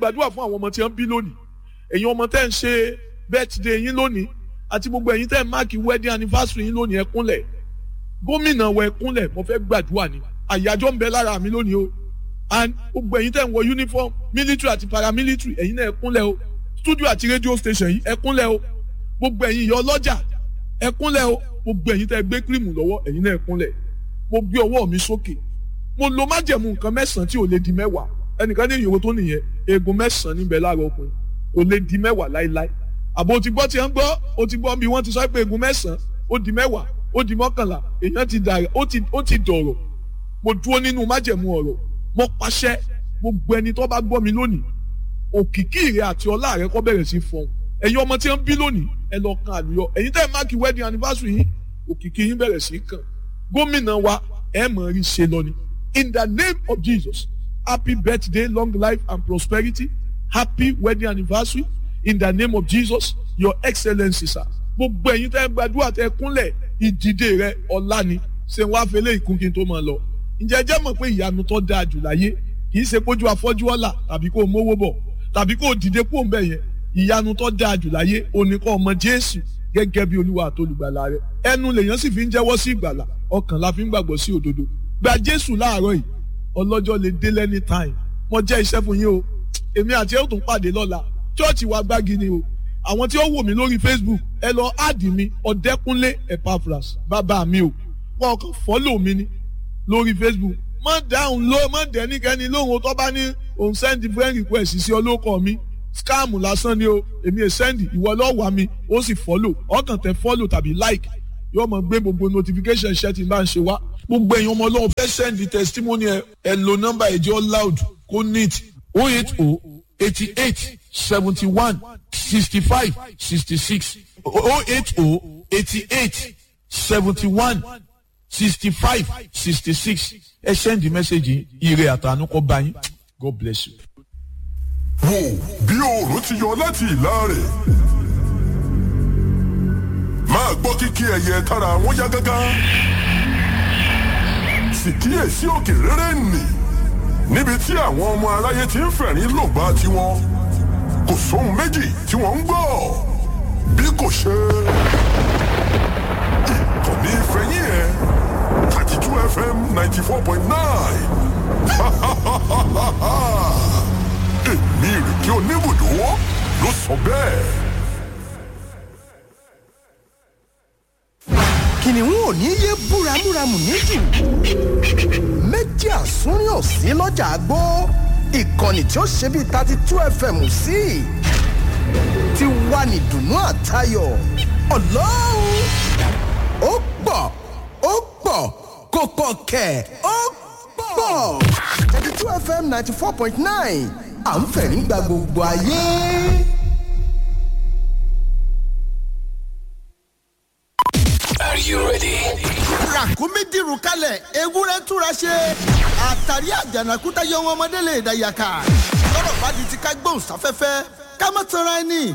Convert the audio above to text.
gbàdúrà fún àwọn ọmọ tí wọ́n bí lónìí ẹ̀yin ọmọ tẹ́ ń ṣe birthday yín lónìí àti gbogbo ẹ̀yin tẹ́ ń máàkì wedding anniversary yín lónìí ẹ kúnlẹ̀ gómìnà wọ ẹ kúnlẹ̀ mo fẹ́ gbàdúrà ni àyájọ́ ń bẹ lára mi lónìí o and gbogbo ẹ̀yin tẹ́ ń wọ uniform military àti paramilitary ẹ̀yin náà ẹ kúnlẹ̀ o studio àti radio station yìí ẹ kúnlẹ̀ o gbogbo ẹ̀yin ìyá ọlọ́jà ẹ kúnlẹ̀ o gbogbo ẹ̀yin tẹ́ gbé kírìmù lọ́wọ́ ẹ̀yin náà ẹ kúnlẹ̀ mo gbé ọwọ́ mi sókè mo lo májẹ̀mú nǹkan mẹ́sàn-án tí ò lè di mẹ́wàá ẹnìkan ní ìyòwò tó nìyẹn eegun mẹ́sàn-án níbẹ̀ láàárọ̀ ọkùnrin kò lè di mẹ́wàá láéláé àbò o ti gbọ́ tí wọ́n gbọ́ o ti gbọ́ bí wọ́n ti sọ pé eegun mẹ́sàn-án ó di mẹ́wàá ó di mọ́kànlá èèyàn ti dàrẹ̀ ó ti ó ti dọ̀rọ̀ mo dúró nínú májẹ̀mú ọ̀rọ̀ mo pàṣẹ gbogbo ẹni tó bá gbọ́ mi lónìí òkìkí rẹ àti ọlá rẹ kó bẹ̀rẹ̀ sí fọ́n ẹ̀yin ọmọ tí wọ́n bí lónìí ẹ lọ kan àlùyọ ẹ̀yin tẹ́ ẹ máàkì wedding anniversary yìí òkìkí yín bẹ̀rẹ̀ sí kàn gómìnà wa ẹ mọ̀ rí ṣe lọ ni in the name of Jesus happy birthday long life and prosperity happy wedding anniversary in the name of Jesus your excellency sir gbogbo ẹ̀yin tẹ́ gbàdúrà tẹ́ kúnlẹ̀ ìdìde rẹ ọlá ni ṣé wàá fẹlẹ ìkún kí n tó máa lọ ǹjẹ́ jẹ́ mọ̀ pé ìyanu tó dáa jù láyé kì í ṣe pójú afọ́jú ọ̀la tàbí kó o mówó bọ̀ tàbí kó o dìde kó o ń bẹ̀ yẹn ìyanu tó dáa jù láyé oníkọ́ ọmọ Jésù gẹ́gẹ́ bí olúwa àtolùgbàlà rẹ ẹnu lèèyàn sì fi ń jẹ́wọ́ sí ìgbàlà ọkàn la fi ń gbàgbọ́ sí òdodo gba Jésù láàárọ̀ yìí ọlọ́jọ́ lè dé lẹ́ni time mo jẹ́ iṣẹ́ fún yín o èmi àti ẹ̀ ó tún pàdé lọ́la chọ́ọ̀chì wa gbági ni o àwọn tí ó wò mí lórí Facebook ẹ lọ áàdì mi ọ̀dẹ́kúnlé Epaphras bàbá mi o wọn kàn fọ́lò mi ni lórí Facebook má dáhùn ló má dẹ́nikẹ́ni lóhùn tó bá ní òun send friend request sí olóko mi scam lásán ni o èmi è send ìwọ lọ́wọ́ mi ó sì fọ́lò ọkàn tẹ fọ́lò tàbí like yóò mọ gbé gbogbo notification ṣẹ́ tí n bá ń ṣe wá gbogbo èèyàn ọmọ ọlọ́run fẹ́ send testimony ẹ ẹ lo nọ́mbà ẹ̀jẹ̀ loud kó neat oh eight oh eighty eight seventy one sixty five sixty six oh eight oh eighty eight seventy one sixty five sixty six ẹ send the message ire àtànú kọ bá yín God bless you. wò bí oòrùn ti yọ láti ìlà rẹ̀ máa gbọ́ kíkí ẹyẹ tára wọn yá gágá sì kíyèsí òkè rere nì níbi tí àwọn ọmọ aráyé ti ń fẹ̀rín lògbà tiwọn kò sóhun méjì tí wọ́n ń gbọ́ bí kò ṣe ìkànnì ìfẹ̀yìn ẹ̀ thirty two fm ninety four point nine èmi ìrèké oníbùdó ló sọ bẹ́ẹ̀. kìnìún ò ní yé búramúramù níjù méjì àsúnrín ò sí lọ́jà àgbó ìkànnì tí ó ṣe bíi thirty two fm sí ti wà ní dùnú àtayọ̀ ọlọ́run ó pọ̀ ó pọ̀ kò pọ̀ kẹ̀ ó pọ̀ thirty two fm ninety four point nine à ń fẹ̀rí gba gbogbo ayé. Are you ready? ràkúnmí dìrù kalẹ̀ ewúrẹ́ túra ṣe àtàrí àjànàkúta yọ wọn ọmọdé lè dàyàkà lọ́rọ̀ bá di ti ká gbóhùn sáfẹ́fẹ́ ká má tanra ẹni